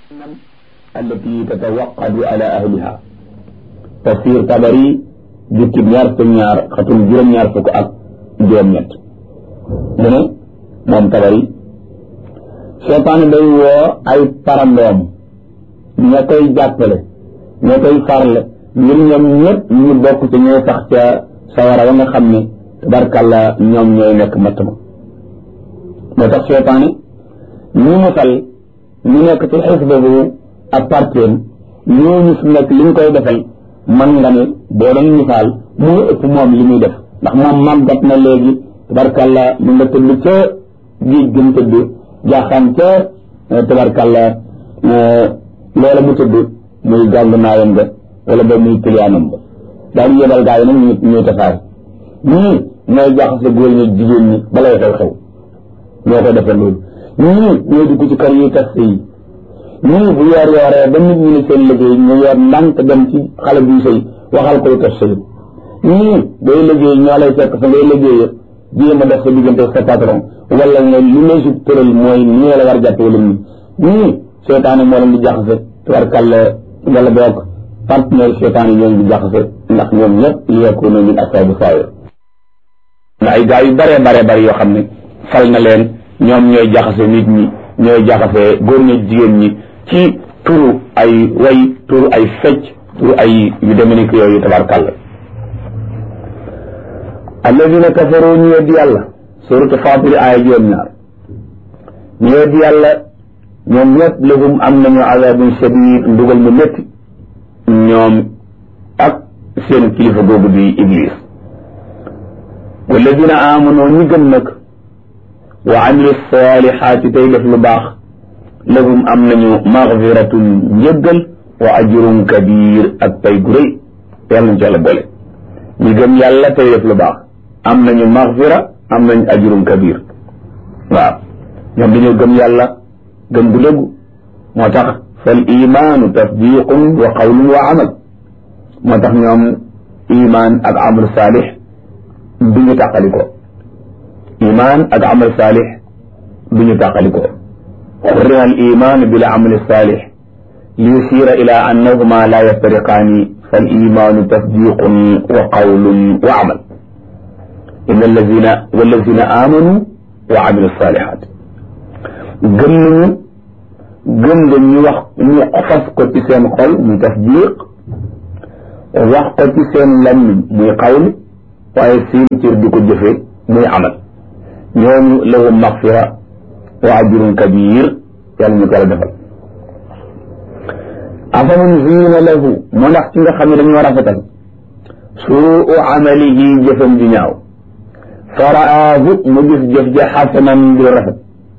التي تتوقد على أهلها تفسير طبري jukkib ñaar fukk ñaar xatul juróom ñaar fukk ak juróom ñett mu ne moom tabari seytaane day woo ay parandoom ña koy jàppale ña koy farle ngir ñoom ñëpp ñu bokk ci ñooy sax ca sawara wa nga xam ne tabarkàlla ñoom ñooy nekk matt ma moo tax seytaane ñu musal ñu nekk ci xisba bu ak parteem ñooñu fi nekk li ñu koy defal man nga ne boo doon misaal moo ëpp moom li muy def ndax moom màggat na léegi tabarkàlla mu nga tëdd ca géej gën tëdd jaaxaan ca tabarkàlla loola mu tëdd muy gàngu naayam ga wala ba muy kiliyaanam ba daal di yebal gaa yi nag ñu ñuy tasaare ñii ñooy jaxase góor ñi jigéen ñi balay xew xew ñoo ko defal loolu ñii ñooy dugg ci kër yi tas yi ñii bu yoor yooree ba nit ñi ne seen liggéey ñu yor ndànk dem ci xale buy sëy waxal koy tas sëy ñii day liggéey ñoo lay fekk fa ngay liggéey jéem a def sa diggante sa patron wala nga li lay sub tëral mooy nii la war jàpp wala nii ñii seetaane moo leen di jaxase tubarkàlla wala boog partenaire seetaane ñoo leen di jaxase ndax ñoom ñëpp li yokku na min asaabu saayir na ay gaa yu bare bare bare yoo xam ne fal na leen ñoom ñooy jaxase nit ñi ñooy jaxase góor ñi jigéen ñi ci turu ay way turu ay fecc turu ay yu demee ni ko yooyu tabarkàlla alladina kafaru ñu weddi yàlla suratu fatiri aaya juróom ñaar ñu weddi yàlla ñoom ñëpp lahum am nañu azabun shadid ndugal mu métti ñoom ak seen kilifa googu di iblis walladina amanu ñi gëm nag wa amilu salihati tey def lu baax lahum am nañu magfiratun njëggal wa ajrun kabir ak pay gu rëy yàlla nañ ci yàlla boole ñi gëm yàlla tey def lu baax am nañu magfira am nañu ajrun kabir waaw ñoom dañoo gëm yàlla gëm gu dëggu moo tax fal imaanu tasdiqun wa qawlun wa amal moo tax ñoom iman ak amal saalix du ñu tàqalikoo iman ak amal saalix du ñu tàqalikoo حرم الإيمان بالعمل الصالح ليشير إلى أنهما لا يفترقان فالإيمان تصديق وقول وعمل إن الذين والذين آمنوا وعملوا الصالحات gëm nañu gëm nga ñu wax ñu xofas ko ci seen xol muy tasdiq wax ko ci seen lammiñ muy xawli waaye seen cër di ko jëfe muy amal ñooñu lahum maxfira wa ajrun kabir yàlla ñu ko la defal afaman zina lahu mu ndax ci nga xam ne dañoo rafetal suu amalihi jëfam di ñaaw faraahu mu gis jëf ja xasanan di rafet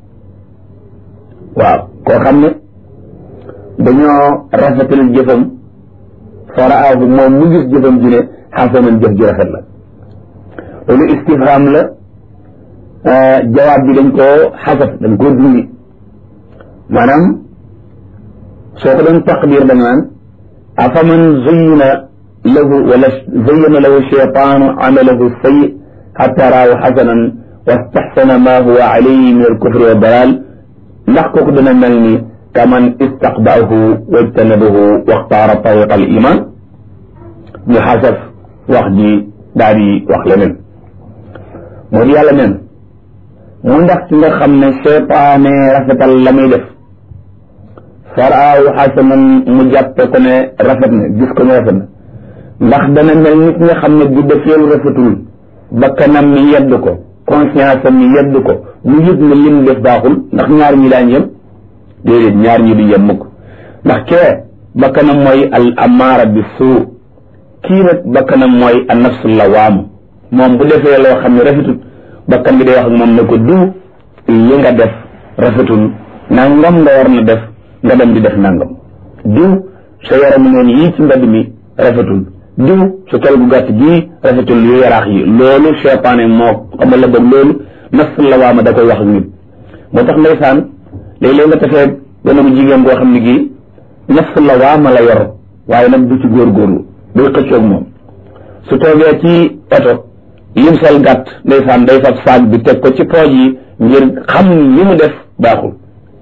waaw koo xam ne dañoo rafetal jëfam faraahu moom mu gis jëfam ji ne xasanan jëf ji rafet la loolu istifham la jawaab bi dañ koo xasaf dañ koo dindi maanaam soo ko doon taqdir da nga naan afaman zayyana lahu wala zayyana lahu shaytaanu amalahu sayyi xatta raahu xasanan wastaxsana ma huwa alayhi min alkufri wa dalal ndax kooku dana mel ni kaman istaqbaahu wajtanabahu waxtaara tariqa al iman ñu xasaf wax ji daal di wax leneen moo di yàlla neen mu ndax ci nga xam ne seytaane rafetal la muy def faraawu xasanan mu jàppe ko ne rafet na gis ko ne rafet na ndax dana mel nit nga xam ne bu defee lu rafetul bakkanam mi yedd ko conscience am mi yedd ko mu yëg ne lim def baaxul ndax ñaar ñi daañ yem déedéet ñaar ñi du yem mukk ndax kee bakkanam mooy al amaara bi suu kii nag bakkanam mooy an nafsu lawaam moom bu defee loo xam ne rafetul bakkan bi day wax ak moom ne ko diw li nga def rafetul nangam nga war na def nga dem di def nangam diw sa yaramu neen yii ci mbedd mi rafetul diw sa tol gu gàtt gii rafetul yu yaraax yi loolu seytaane moo xamal la boog loolu nafs la waama da koy wax ak nit moo tax ndeysaan léeg-léeg nga tafee gone bu jigéen boo xam ne gii nafs la waama la yor waaye nag du ci góorgóorlu day xëccoog moom su toogee ci oto lim sol gàtt ndeysaan day fab saag bi teg ko ci pooj yi ngir xam li mu def baaxul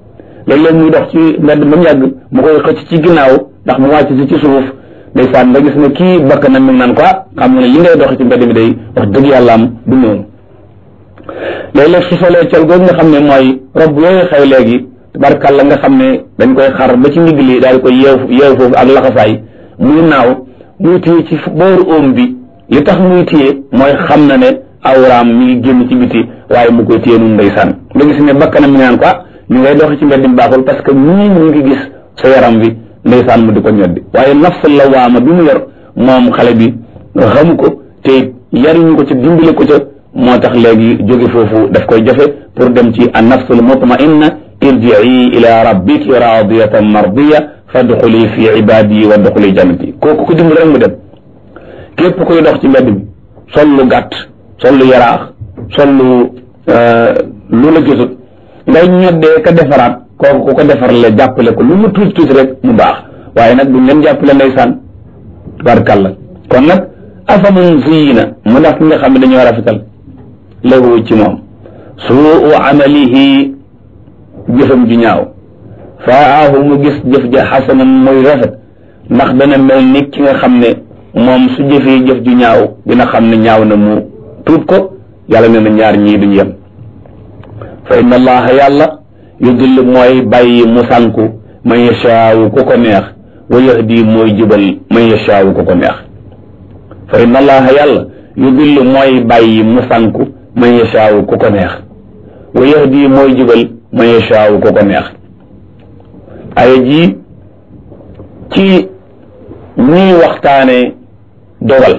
léeg-léeg muy dox ci mbedd ba mu yàgg mu koy xëcc ci ginnaaw ndax mu wàcc si ci suuf ndeysaan nga gis ne kii bakk na mi ngi naan ko xam nga ne li ngay dox ci mbedd mi day wax dëgg yàlla am du noonu léeg-léeg su solee col googu nga xam ne mooy rob yooyu xew léegi tabarkàlla nga xam ne dañ koy xar ba ci ndigg li daal di koy yeew yeew foofu ak laxasaay muy naaw muy téye ci booru óom bi li tax muy téye mooy xam na ne awraam mi ngi génn ci biti waaye mu koy téye nun ndeysaan nga gis ne bakkanam mi naan ko ñu ngay dox ci mbedd mi baaxul parce que ñii ñu ngi gis sa yaram bi ndeysaan mu di ko ñoddi waaye nafs la waama bi mu yor moom xale bi xamu ko te yariñu ko ca dimbale ko ca moo tax léegi jóge foofu daf koy jafe pour dem ci an nafsul mutmainna irjii ila rabbiki radiyatan mardiya fadxuli fi ibadi wa dxuli jannati kooku ko dimbali rek mu dem képp koy dox ci mbedd mi sol lu gàtt sol lu yaraax sol lu lu la gisut ngay ñoddee ka defaraat kooku ku ko defar la jàppale ko lu mu tuuti tuuti rek mu baax waaye nag duñ leen jàppale ndeysaan barkalla kon nag afaman ziyina mu ndax ki nga xam ne dañoo rafetal lahu ci moom suu amalihi jëfam ju ñaaw faahu mu gis jëf ja xasanan muy rafet ndax dana mel ni ki nga xam ne moom su jëfee jëf ju ñaaw dina xam ne ñaaw na mu tuut ko yàlla nee na ñaar ñii duñu yem fa inna allaha yàlla yudillu mooy bàyyi mu sànku man yashaawu ku ko neex wa yahdi mooy jubal man yashaawu ku ko neex fa inna allaha yàlla yudillu mooy bàyyi mu sànku man yashaawu ku ko neex wa yahdi mooy jubal man yashaawu ku ko neex aya ji ci ñuy waxtaane dogal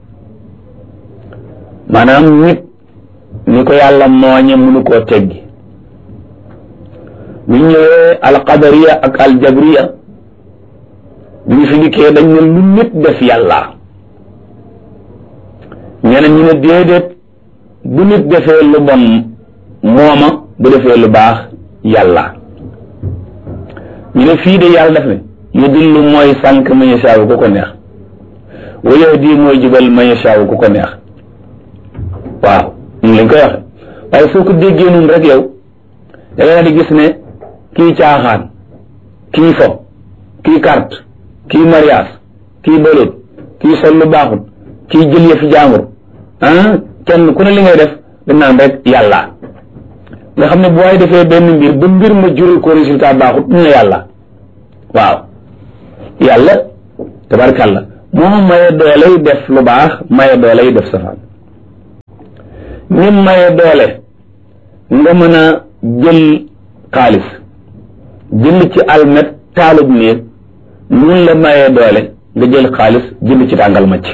maanaam nit ni ko yàlla mooñe mënu koo teggi bu ñëwee alqadariya ak aljabriya bi ñu fi dikkee dañ ne lu nit def yàlla ñeneen ñi ne déedéet bu nit defee lu bon mooma bu defee lu baax yàlla ñu ne fii de yàlla def ne yudillu mooy sànq man yashaawu ku ko neex wa yahdi mooy jubal man yashaawu ku ko neex waaw ñu lañ koy waxe waaye soo ko déggee noonu rek yow da nga di gis ne kii caaxaan kii fo kii carte kii mariage kii bëlut kii sol lu baaxut kii jël yëfi jaambur ah kenn ku ne li ngay def dañ naan rek yàlla nga xam ne bu waay defee benn mbir ba mbir ma jural ko résultat baaxut ñu ne yàlla waaw yàlla tabarkàlla moo maye dooley def lu baax maye dooley def safaan ni maye doole nga mën a jël xaalis jënd ci almet taalub néeg nun la maye doole nga jël xaalis jënd ci tàngal macc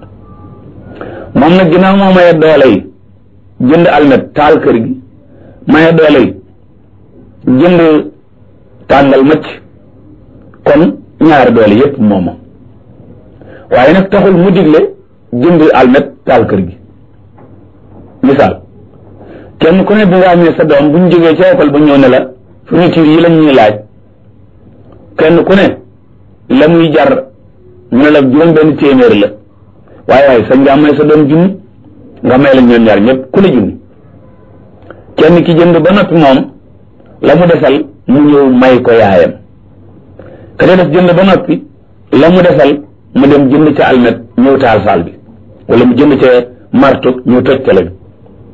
moom nag ginnaaw moo maye doole yi jënd almet taal kër gi maye doole yi jënd tàngal macc kon ñaari doole yépp mooma waaye nag taxul mu digle jënd almet taal kër gi misaal kenn ku ne bi nga amee sa doom bu ñu jógee ca école ba ñëw ne la fourniture yi lañ ñuy laaj kenn ku ne la muy jar ñu ne la juróom benn téeméer la waaye waaye sañ nga may sa doom junni nga may la ñoom ñaar ñëpp ku ne junni kenn ki jënd ba noppi moom la mu desal mu ñëw may ko yaayam ka ca def jënd ba noppi la mu desal mu dem jënd ca almet ñëw taal saal bi wala mu jënd ca marto ñëw toj tele bi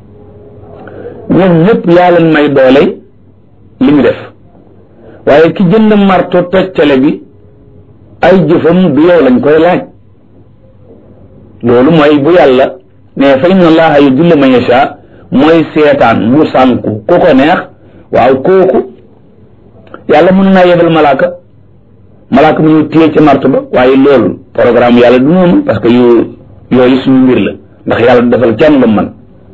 ñoom ñëpp yaa leen may doole li mu def waaye ki jënd marto toj tele bi ay jëfam du yow lañ koy laaj loolu mooy bu yàlla ne fa inna allaha yudillu man yasha mooy seetaan mu sànku ku ko neex waaw kooku yàlla mën naa yebal malaaka malaaka mu ñu téye ci marto ba waaye loolu programme yàlla du noonu parce que yu yooyu suñu mbir la ndax yàlla du defal kenn lu man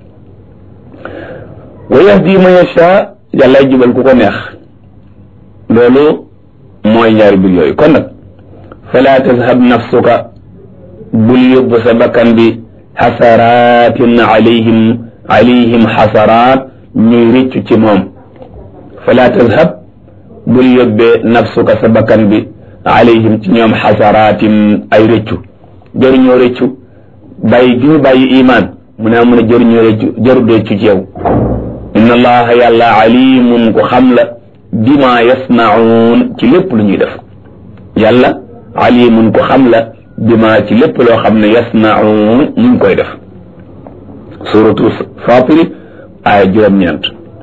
wa yahdi man yasha yàllay jubal ku ko neex loolu mooy ñaari mbir yooyu kon nag fala tazhab nafsuka bul yóbbu sa bakkan bi xasaratin alayhim alayhim xasaraat ñuy rëccu ci moom fala tazhab bul yóbbee nafsuka sa bakkan bi alayhim ci ñoom xasaraatin ay rëccu jëriñoo rëccu bàyyi gi ñu bàyyi imaan mu ne mun a jëriñoo rëccu jëru rëccu ci yow inna allaha yàlla alimun ku xam la bima yasnaun ci lépp lu ñuy def yàlla alimun ko xam la bima ci lépp loo xam ne yasnaun ñu ngi koy def suratu fatiri aaya juróom-ñeent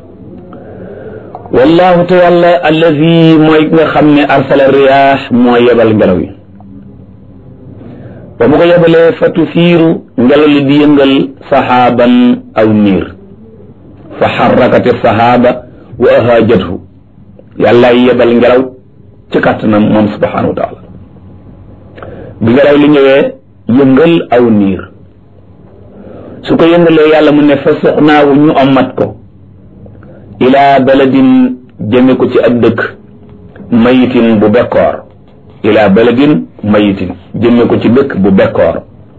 wallahu te yàlla allazi mooy nga xam ne arsala riyaax moo yebal ngelaw yi ba mu ko yebalee fa tusiiru ngelaw li di yëngal saxaaban aw niir fa xarrakati saxaaba wa ahaajathu yàllaay yebal ngelaw ci kàttanam moom subhanahu wa taala bi ngelaw li ñëwee yëngal aw niir su ko yëngalee yàlla mu ne fa suxnaawu ñu ommat ko ilaa baladin jëme ko ci ab dëkk mayitin bu bekkoor ilaa baladin mayitin jëme ko ci dëkk bu bekkoor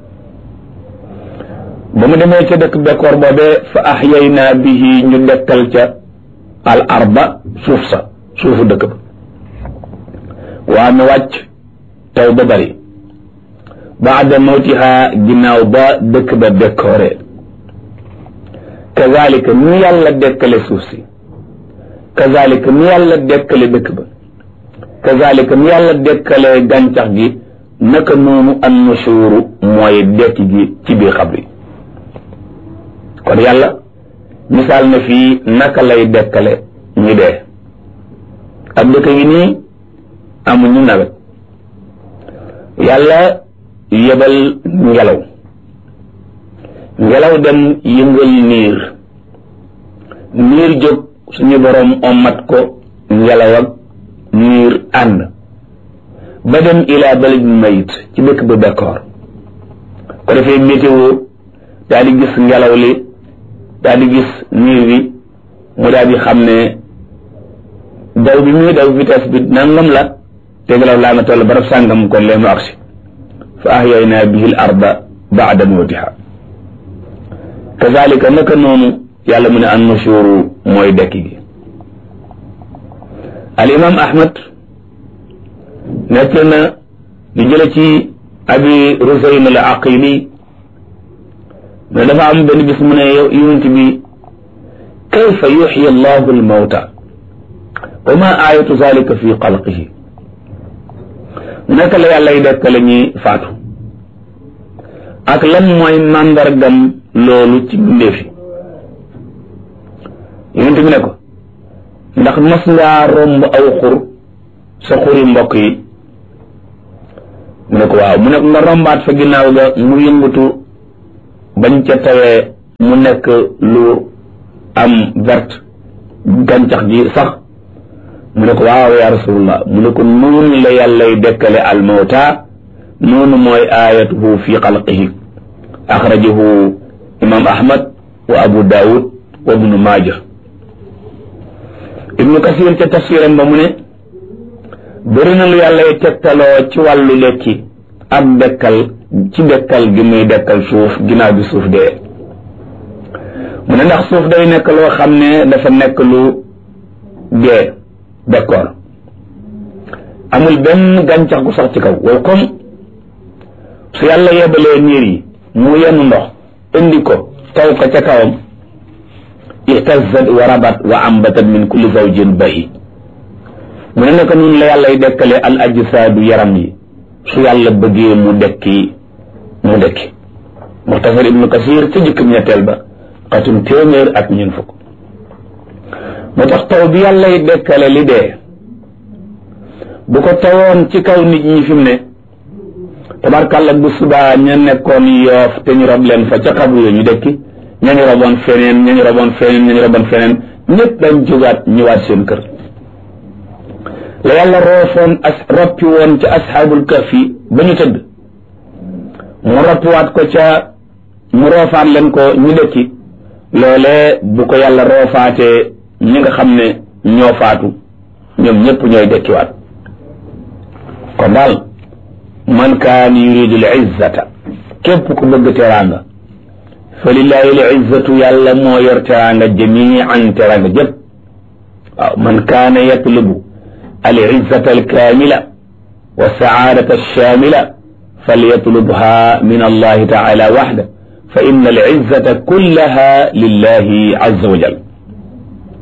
ba mu demee ca dëkk bekkoor boobee fa axyaynaa bihi ñu dekkal ca al arba suuf sa suufu dëkk ba waa mi wàcc taw ba bari baada mawtiha ginnaaw ba dëkk ba bekkooree kazalika ni yàlla dekkale suuf si kazalika ni yàlla dekkale dëkk ba kazalika ni yàlla dekkale gàncax gi naka noonu an nusuuru mooy dekki gi ci biir xabri kon yàlla misaal na fii naka lay dekkale ñi dee ab dëkk gi nii amuñu nawet yàlla yebal ngelaw ngelaw dem yëngal niir niir jóg suñu boroom ommat ko ngelaw ak niir ànd ba dem ilaa baladin mayit ci dëkk ba bekkoor ko defee météo daal di gis ngelaw li daal di gis niir bi mu daal di xam ne daw bi muy daw vitesse bi nangam la te ngelaw laa nga toll barab sàngam kon lee mu agsi fa ahyaynaa bihi l arda baada mawtiha kazalika naka noonu yàlla mu ne an nushuru mooy dekki gi al imam ahmad nekk na di jële ci abi rusayn al aqili ne dafa am benn bis mu ne yonent bi kayfa yuxyi allahu al mawta wa ma ayatu zalika fi xalqihi naka la yàllay dekkale ñi faatu ak lan mooy màndargam loolu ci mbindeefi yonent bi ne ko ndax mas ngaa romb aw xur sa xuri mbokk yi mu ne ko waaw mu ne ko nga rombaat fa ginnaaw ga mu yëngatu bañ ca tawee mu nekk lu am verte gàncax gi sax mu ne ko waaw ya rasulullah mu ne ko noonu la yàllay dekkale almawta noonu mooy ayatuhu fi xalqihi axrajahu imam ahmad wa abu daawud wa ibnu maaja ibnu kasir ca tafsiram ba mu ne bëri na lu yàllay tegtaloo ci wàllu lekki ak dekkal ci dekkal gi muy dekkal suuf ginnaaw bi suuf dee mu ne ndax suuf day nekk loo xam ne dafa nekk lu dee d'accord amul benn gàncax gu sax ci kaw wow comme su yàlla yebalee niir yi mu yenn ndox indi ko taw ko ca kawam ihtazat wa rabat wa ambatat min kulli zawjin bayi mu ne naka noonu la yàllay dekkale al ajsaadu yaram yi su yàlla bëggee mu dekki mu dekki muxtasar ibnu kasir ca jëkkam ñetteel ba xatum téeméer ak ñun fukk moo tax taw bi yàllay dekkale li dee bu ko tawoon ci kaw nit ñi fi mu ne tabarkàlla bu subaa ña nekkoon yoof te ñu rob leen fa ca xabru ñu dekki ña ñu roboon feneen ña ñu roboon feneen ña ñu roboon feneen ñëpp dañ jógaat ñëwaat seen kër la yàlla roofoon as roppi woon ca asxaabul kahfi ba ñu tëdd mu roppiwaat ko ca mu roofaat leen ko ñu dekki loolee bu ko yàlla roofaatee ñi nga xam ne ñoo faatu ñoom ñëpp ñooy dekkiwaat kon daal man kaan yuridu l izzata képp ku bëgg teraanga fa lillahi l izzatu yàlla moo yor teraanga jamian teraanga jëpp waaw man kaana yatlubu al izzata al kaamila wa saadata alshamila falyatlubha min allahi taala waxda fa inna al izzata kullaha lillahi azza wa jal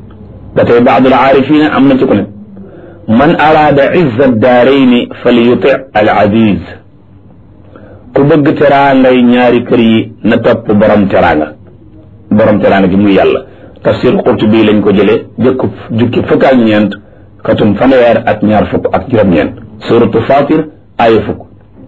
ba tey baadul aarifina am na ci ku ne man araada izza daarayni fal yuti al aziz ku bëgg teraangay ñaari kër yi na topp borom teraanga borom teraanga gi muy yàlla tafsir Qurtubi lañ ko jëlee jëkk jukki fukk ak ñeent katum fanweer ak ñaar fukk ak juróom-ñeent suratu fatir aaya fukk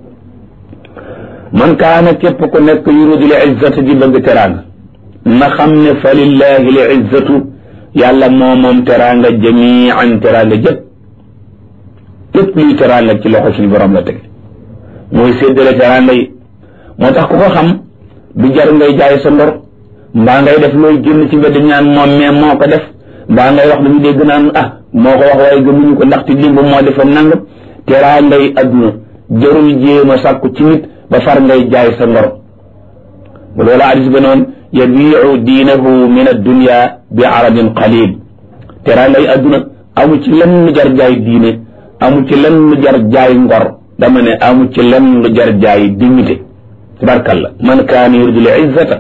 man kaana képp ku nekk yuridu l izzata di bëgg teraanga na xam ne fa lillahi l izzatu yàlla moo moom teraanga jamian teraanga jëpp lépp luy teraanga ci loxo suñu borom la teg mooy séddale teraanga yi moo tax ku ko xam du jar ngay jaay sa ndor mbaa ngay def looy génn ci mbedd ñaan moom mais moo ko def mbaa ngay wax lu ñu dégg naan ah moo ko wax waaye gëmuñu ko ndaxte limba moo defoon nangam teraanga yi adduna jarul jéem a sàkku ci nit ba far ngay jaay sa ngor bu loola hadis ba noonu yabiu diinahu min addunia bi aradin qalil teraanga yi adduna amu ci lenn lu jar jaay diine amu ci lenn lu jar jaay ngor dama ne amu ci lenn lu jar jaay dignité tabarkalla man kaana yuridu l izzata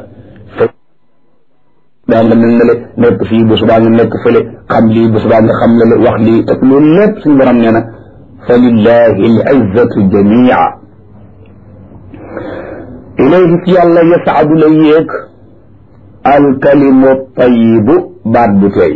daa nga mel ne le nekk fii bu subaa nga nekk fële xam lii bu subaa nga xam la le wax lii te loolu lépp suñu borom nee na fa lillahi al izzatu jamia ilayhi ci yàlla yasaadu la yéeg alkalimu tayibu baat bu teey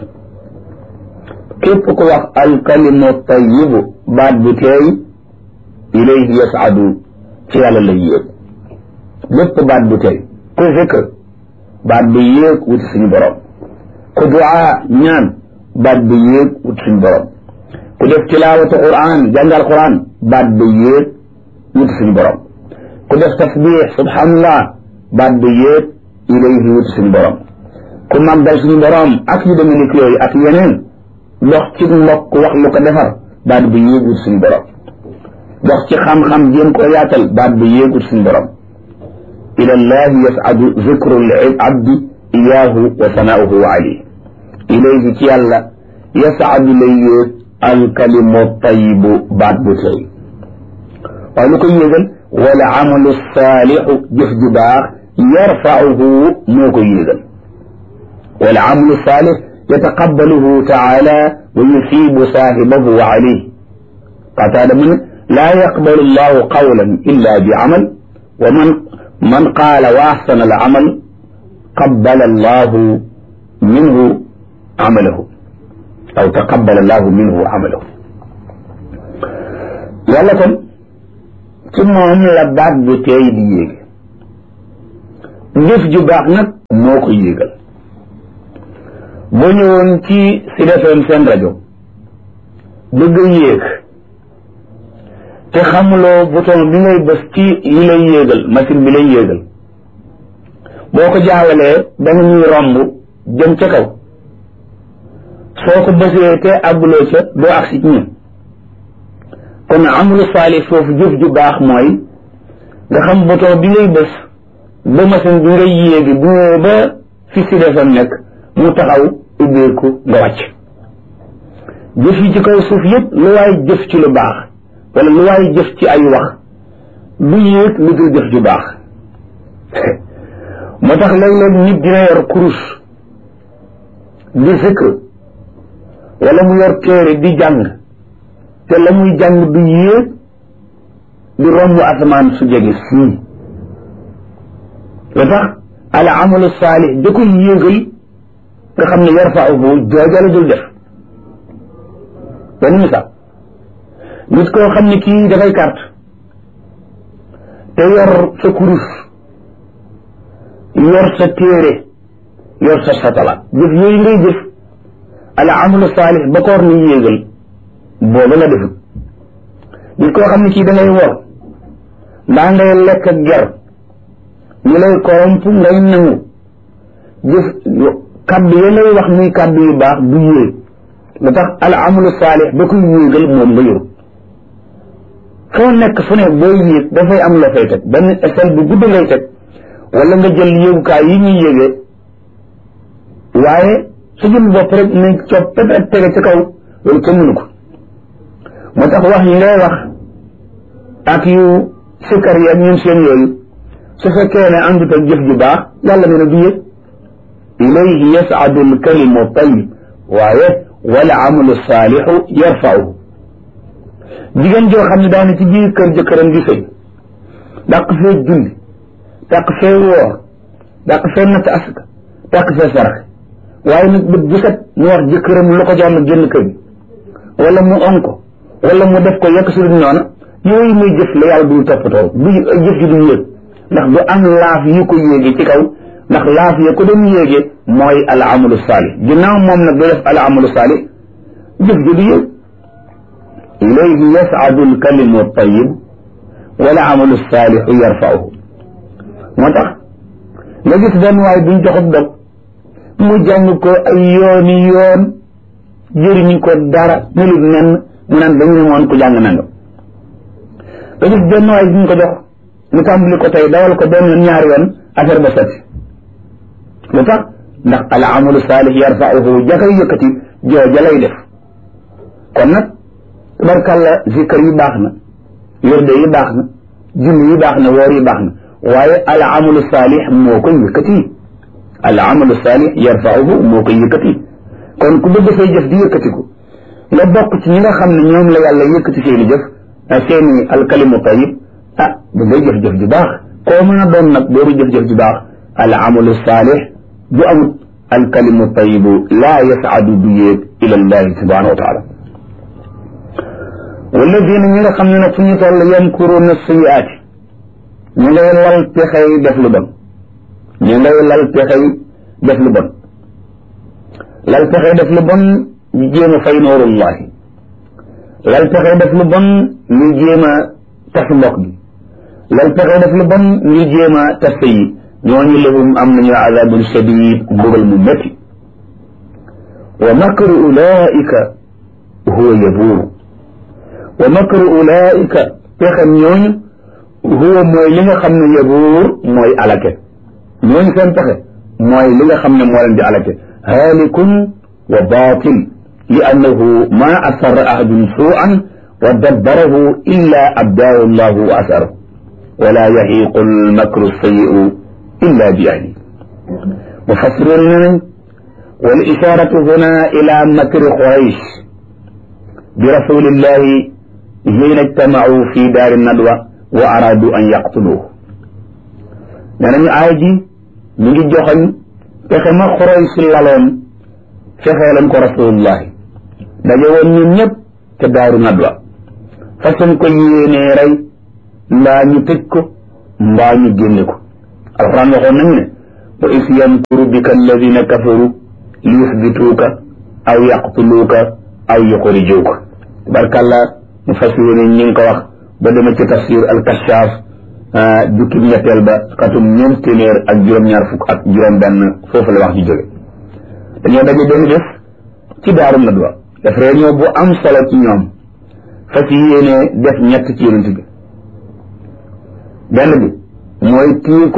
képp ku wax alkalimu tayibu baat bu teey ilayhi yasaadu ci yàlla la yéeg lépp baat bu teey ku zikr baat bi yéeg wuti suñu borom ku duaa ñaan baat bi yéeg wuti suñu borom ku def tilaawatu quran jàngal quran baat bi yéeg wuti suñu borom ku def tasbix subhanallah baat bi yéeg ilayhi wuti suñu borom ku màggal suñu borom ak yu demee ni yooyu ak yeneen dox ci mbokk wax lu ko defar baat bi yéeg wuti suñu borom dox ci xam-xam jéem koo yaatal baat bi yéeg wuti suñu borom ila llahi yasadu zikru abdi iyaahu wa sanaauhu alayh ilayhi ci yàlla yasadu lay yéeg alkalimu tayibu baat bu tey waaye lu koy yéegal wala amalu saalixu jëf ju baax yarfauhu moo koy yéegal wala amalu saalix yataqabbaluhu taala wa yusibu saahibahu alayh qataada mu ne laa yaqbalu llahu qawlan illa bi amal wa man man qaala wa axsana al amal qabbala allahu minhu amalahu aw taqabbala allahu minhu amalahu yàlla kon ci moom la baat bu teey di yéege jëf ju baax nag moo ko yéegal boo ñëwoon ci Sud FM seen rajo bëgg yéeg te xamuloo bouton bi ngay bës ci yi lay yéegal machine bi lay yéegal boo ko jaawalee da nga ñuy romb jëm ca kaw soo ko bësee te àgguloo ca doo agsi ci ñun kon amulu saalih foofu jëf ju baax mooy nga xam bouton bi ngay bës ba machine bi ngay yéegi bu ñëwee ba fi si defam nekk mu taxaw ubbeeku nga wàcc jëf yi ci kaw suuf yëpp lu waay jëf ci lu baax wala lu waay jëf ci ay wax du yéeg lu dul jëf ju baax moo tax léeg-léeg nit dina yor kurus di zikr wala mu yor téere di jàng te la muy jàng du yéeg di romb asamaan su jege sii lu tax al amalu saalih da koy yéegal nga xam ne yarfauhu jooja la dul def benn misaal nit koo xam ne kii dafay carte te yor sa kurus yor sa téere yor sa satala jëf yooyu ngay jëf al amalu saalih ba koor ni yéegal booba la defut nit koo xam ne kii da ngay wor mbaa ngay lekk ak ger ñu lay koromp ngay nangu jëf kaddu ya lay wax muy kaddu yu baax du yéeg lu tax al amalu saalih ba koy yéegal moom nga yor foo nekk fu ne booy yéeg dafay am la fay teg benn échelle bu gudd ngay teg wala nga jël yéegukaay yi ñuy yéegee waaye su jëm bopp rek nañ coppet ak tege ci kaw loolu kenn mënu ko moo tax wax yi ngay wax ak yu sikkar yi ak ñun seen yooyu su fekkee ne àndut ak jëf ju baax yàlla nee na du yëg ilayhi yasadu alkalimu tayyib waaye wala amalu saalixu yarfauhu jigéen joo xam ne daana ci biir kër jëkkëram di sëy dàq fee julli dàq fee woor dàq fee natt asaka dàq fee saraxe waaye nag bët bu set mu wax jëkkëram lu ko jàmm génn kër gi wala mu on ko wala mu def ko yekk su dul noona yooyu muy jëf la yàlla du toppatoo du jëf ji du yéeg ndax du am laaf yu ko yéege ci kaw ndax laaf ya ko doon yéege mooy al amalu saalih ginnaaw moom nag du def al amalu saalih jëf ji du yéeg ilayhi yas'adu al kalimu tayyib wala amalu saalihu yarfa'uhu moo tax nga gis benn waay buñ joxut dog mu jàng ko ay yooni yoon jëriñu ko dara melut nen mu naan dañu ne moon ku jàng nanga nga gis benn waay buñ ko jox mu tàmbali ko tey dawal ko benn yoon ñaari yoon affaire ba sotti lu tax ndax al amalu saalih yarfa'uhu jakay yëkkati jooja lay def kon nag tabarkàlla zikar yi baax na wirde yi baax na julli yi baax na woor yi baax na waaye al amalu saalih moo koy yëkkati al amalu saalih yarfa'uhu moo koy yëkkati kon ku bëgg say jëf di yëkkatiku nga bokk ci ñi nga xam ne ñoom la yàlla yëkkati seeni jëf seeni alkalimu tayib ah da ngay jëf-jëf ju baax koo mën a doon nag boobu jëf-jëf ju baax al amalu saalih bu amut alkalimu tayibu laa yasaadu du yéeg ila llahi subhanahu wa taala walladina ñi nga xam ne nag fu ñu toll yamkuruuna sayiaati ñu ngay lal pexey def lu bon ñu ngay lal pexey def lu bon lal pexey def lu bon ñu jéem a fay noorullahi lal pexey def lu bon ñu jéem a tas mbokk gi lal pexey def lu bon ñu jéem a tas yi ñooñu lahum am nañu azabun shadid mbugal mu métti wa makru ulaika huwa yabuuru wa makru ulaika pexem ñooñu huwa mooy li nga xam ne yabuur mooy alake ñooñu seen pexe mooy li nga xam ne moo leen di alake haalikun wa baatil li annahu ma asarra ahadun suu'an wa dabbarahu illa abdaahu llahu wa asarahu wala yahiqu almakru sayi'u illa bi ahli mufassiroon ne nañ wal isharatu huna ila makri quraysh bi rasulillahi hina ijtamau fi daari nadwa wa aradu an yaqtuluhu nee nañu aay ji mi ngi joxoñ fexe ma quraysh laloon fexeelan ko rasulullahi daje woon ñun ñëpp te daaru nadwa façon ko yéenee rey mbaa ñu tëj ko mbaa ñu génne ko alquran waxoon nañu ne wa is yamkuru bika alladina kafaru li yusbituuka aw yaqtuluuka aw yuxrijuuka barkalla mu fas yéene ñi ngi ko wax ba dema ci tafsir alkashaaf jukkib ñetteel ba xatum ñeent téeméer ak juróom-ñaar fukk ak juróom-benn foofu la wax ji jóge dañoo daje benn bés ci daaru nadwa def réunion bu am solo ci ñoom fas yéene def ñett ci yonent bi benn bi mooy kii